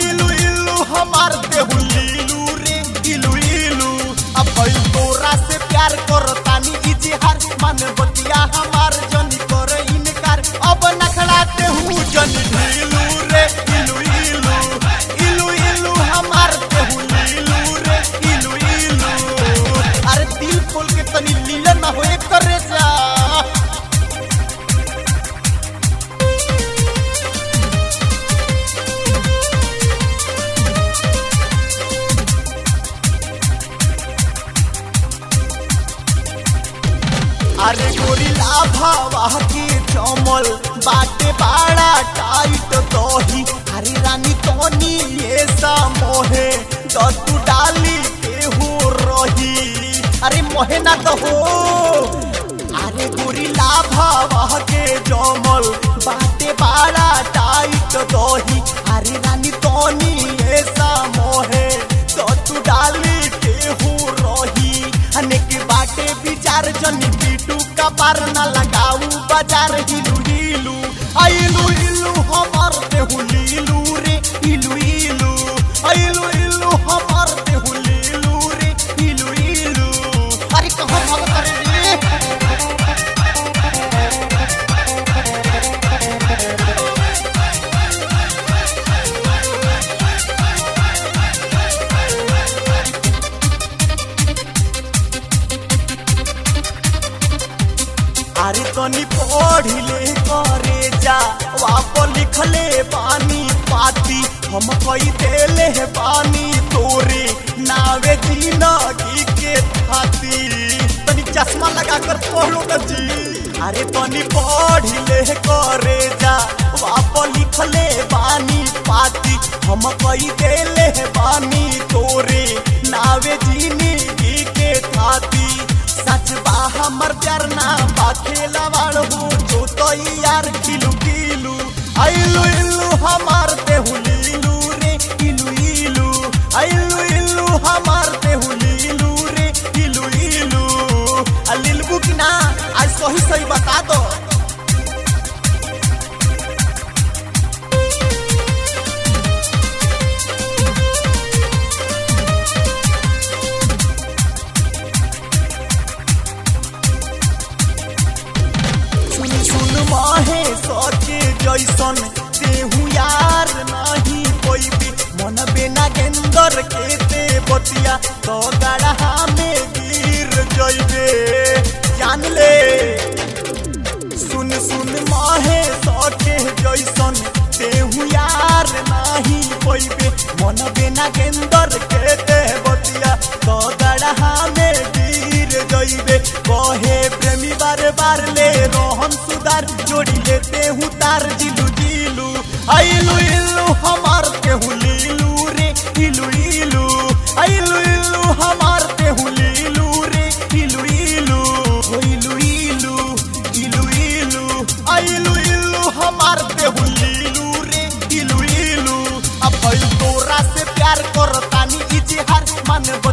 इलू इलू हमार देहु लीलू रे इलू इलू अब भइल तोरा से प्यार करतानी इजहार मन बतिया हमार जनी कर इनकार अब नखड़ाते हूँ जनी ढीलू रे इलू इलू इलू इलू हमार देहु लीलू रे इलू इलू अरे दिल खोल के तनी लीला ना होए करे जा अरे गोरिला भावा के चमल बाटे बाड़ा टाइट दही अरे रानी तोनी ये सा मोहे तो तू डाली के हो रही अरे मोहे ना तो हो अरे गोरिला भावा के जमल बाटे बाड़ा टाइट दही अरे रानी तोनी ये सा मोहे तो तू डाली के हो रही अनेक बाटे विचार जनी पीटू का पार न लगाऊ बाजार हिलू हिलू आइलू इलू हमार देहु लीलू रे इलू इलू आइलू इलू हमार देहु लीलू रे इलू इलू अरे कहाँ भाग करे रे अरे तनी पढ़िले करे जा वाप लिखले बानी पाती हम कई देले है बानी तोरे नावे जिंदगी के खाती तनी चश्मा लगा कर पढ़ो न जी अरे तनी पढ़िले करे जा वाप लिखले बानी पाती हम कई देले है बानी तोरे नावे जिंदगी के खाती सच बा हमर प्यार ना बा खेला वालो जो तो यार किलू किलू आइलू इलू हमार देहु लीलू रे इलू इलू आइलू इलू हमार देहु लीलू रे इलू इलू आ लिलबू की ना आज सही सही बता दो सुन सुन माहे सके जैसन तेहू यार नहीं कोई भी मन बिना गेंदर के ते बतिया तो गढ़ा में गिर जइबे जान ले सुन सुन माहे सके जैसन तेहू यार नहीं कोई भी मन बिना गेंदर के ते बतिया तो गढ़ा में गिर जइबे कहे प्रेमी बार बार ले रोहन सुधार जोड़ी लेते हूँ तार जिलू जिलू आइलू इलू हमार केहू लीलू रे इलू इलू आइलू इलू हमार केहू लीलू रे इलू इलू हो इलू इलू इलू इलू आइलू इलू हमार केहू लीलू रे इलू इलू अब भइल तोरा से प्यार करतानी इजहार मन